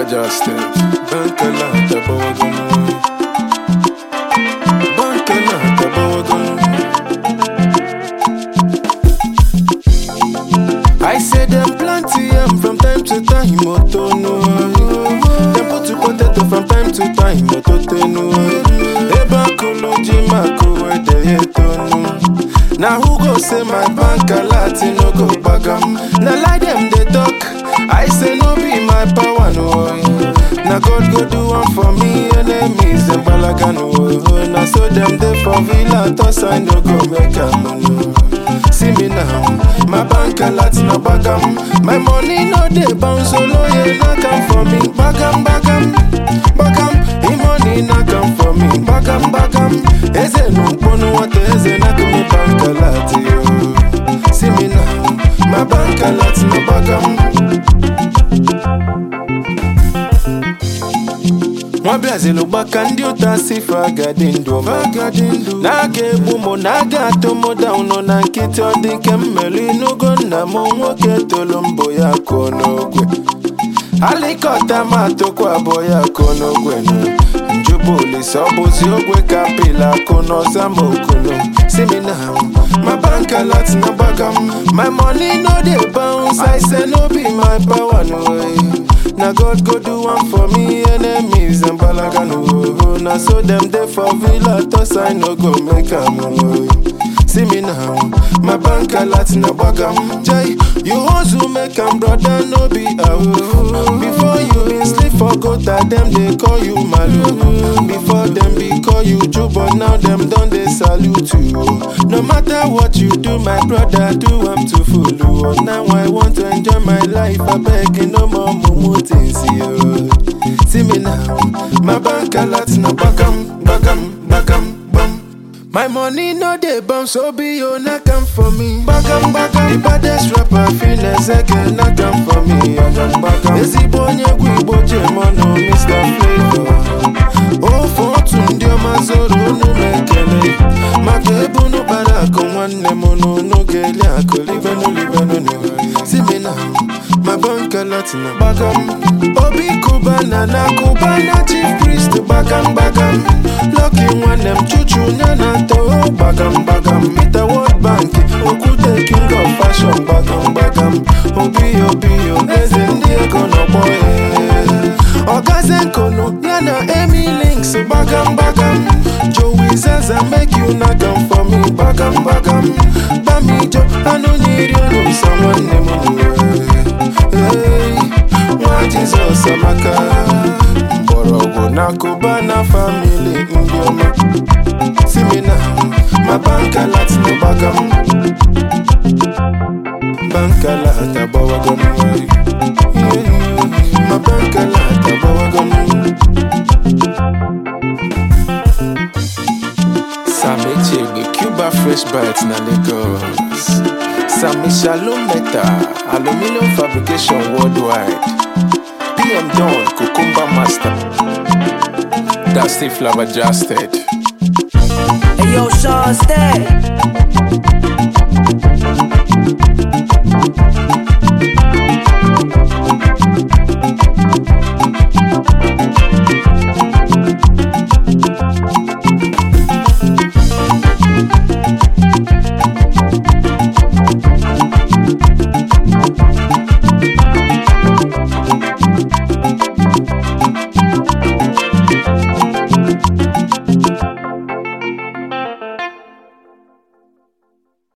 Justin. Bankala tabawagan. Bankala tabawagan. I say them plenty am from time to time, moto no. Them put to potato from time to time, moto tenu. Eba kulu jima kuwe de yetonu. Now who go say my bank a no go bagam? Now lie them they talk. I say no be my power no. Now God go do one for me enemies and balagan no. Now so them they for villa toss I no go make a money. See me now, my bank a lot no bagam. My money no dey bounce solo yeah na come for me. Bagam bagam bagam, e money na come for me. Bagam bagam, eze no pono what eze na come bank a lot yo. See me now, my bank a lot no bagam. nwabiazili gbaka ndị ụta si fagadi ndụ na-aga egbu mụ na-aga atụ mụ daụnụ na nkịtị ọ dị nke mmeri n'ugo nna m nwoke tolu mbụ ya kụọ n'ogwe alikọta ma atụkwa abụọ ya kụọ n'ogwe nụ njubu olise ọ bụzi ogwe ka pila akụ n'ọza ma okunu si mi na my bank alert na gbagam my money no dey bounce i say no be my power no way. Na God go do one for me, enemies and balagan oh. Na so them dey for villa, toss I no go make am oh. See me now, my bank alert na bagam. Jay, you hustle make am brother no be oh. Before you been sleep for gutter, them they call you malu. Before them be call you Joe, but now them done they salute you. No matter what you do, my brother, do I'm to full. Oh. Now I want to enjoy my life, I beg no more mumu things yo. See me now, my bank alert na bagam, bagam, bagam, bam. My money no dey bounce, so be you na come for me. Bagam, bagam, the baddest rapper feelings again na come for me. Bagam, bagam, ezigbo onye egwu Igbo Jemono, Mr. Flavor. Ofe otu ndị ọma zoro unu m ekele maka ebunu kpara akụ nwanne m n'unu ga-eli akụ libenu libenu n'ihu si mi na ma banka latina gbagam obi kubana na kubana chief priest gbagam gbagam Lucky nwanne m chuchu nye na to gbagam gbagam Peter World Bank okwute king of fashion gbagam gbagam obi obi eze ndị ego n'ọgbọ ya Ogazenkono ya na Amy Links bagam bagam Joey Zaza make you knock am for me bagam bagam Bamijo anu nyiri onu sa nwanne m Hey, nwa Jizọs amaka mgbọrọgwụ na Kuba na family ndị ọma si mi na ma banka latin bagam banka lata gbawagam ma banka lata gbawagam Sami Chegbe Cuba Fresh Bites na Lagos Sami Shalom Meta Aluminium Fabrication Worldwide PM Don Cucumber Master Dusty Flabbergasted Hey yo, Sean Stay.